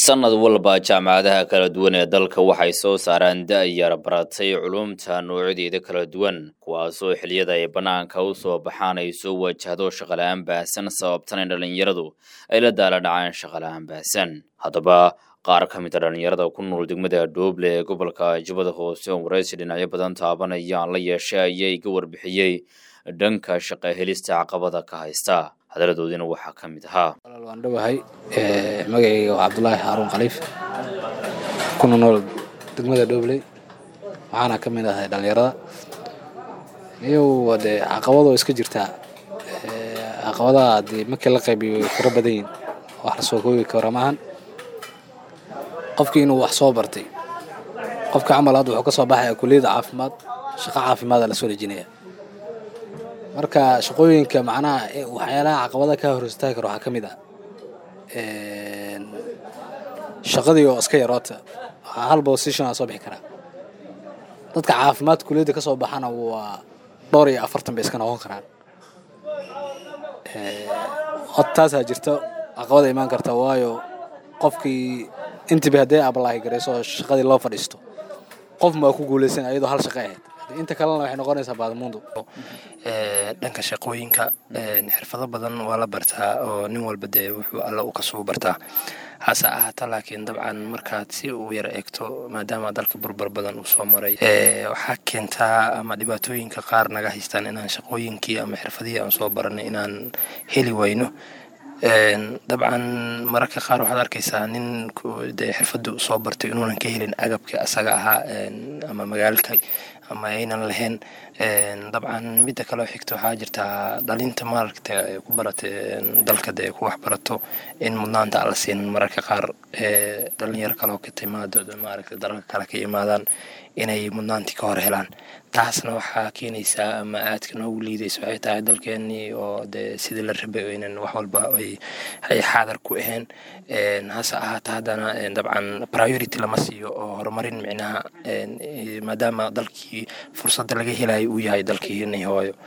sanad walba jaamacadaha kala duwan ee dalka waxay soo saaraan da-yar baratay culumta noocyadeeda kala duwan kuwaasoo xiliyada ay bannaanka u soo baxaan ay soo wajahdo shaqala-aan baahsan sababtan in dhallinyaradu ay la daala dhacaan shaqala-aan baahsan haddaba qaar ka mid a dhallinyarada ku nool degmada dhooble ee gobolka jubbada hoose oo waraysi dhinacyo badan taabanayaan la yeeshay ayaa iga warbixiyey dhanka shaqa helista caqabada ka haysta hadaladoodina waxaa ka mid ahaa walaal waan dhowahay magacayga waa cabdulaahi xaaruun khaliif kuna nool degmada dhobley waxaana ka mid ahay dhallinyarada iyow dee caqabadoo iska jirtaa caqabadaha dee markii la qaybiyo way fara badan yihin wax la soo koobi kara maahan qofkii inuu wax soo bartay qofka camal hadda wuxuu ka soo baxaya kulliyadda caafimaad shaqo caafimaada la soo dejinaya marka shaqooyinka macnaha waxyaalaha caqabada ka hor istaagi karo waxaa ka mid ah shaqadii oo iska yaroota hal position aa soo bixi karaa dadka caafimaad kuliyadda ka soo baxana waa dhowr iyo afartan bay iska noqon karaan hod taasaa jirta caqabada imaan karta waayo qofkii intiba haddee abalaahi garayso oo shaqadii loo fadhiisto qof maa ku guulaysan ayadoo hal shaqo ahayd inta kalena waxay noqonaysaa baadmuundu dhanka shaqooyinka xirfado badan waa la bartaa oo nin walba dee wuxuu alla u kasuu bartaa hase ahaata laakiin dabcan markaad si uu yar eegto maadaama dalka burbar badan uu soo maray waxaa keentaa ama dhibaatooyinka qaar naga haystaan inaan shaqooyinkii ama xirfadihii aan soo baranay inaan heli wayno dabcan mararka qaar waxaad arkaysaa nin dee xirfadu soo bartay inuunan ka helin agabka asaga ahaa ama magaalka ama aynan lahayn dabcan midda kaleo xigta waxaa jirtaa dhalinta maaragta ku barata dalka dee ku wax barato in mudnaanta aan la siinin mararka qaar dhalinyaro kaleo ka timaado maaragta dalalka kale ka imaadaan inay mudnaantii ka hor helaan taasna waxaa keenaysaa ama aadka noogu liidaysa waxay tahay dalkeenii oo dee sidii la rabay aynan wax walba ay xaadar ku ahayn hase ahaata haddana dabcan priority lama siiyo oo horumarin micnaha maadaama dalkii fursadda laga helayo uu yahay dalkii hooyo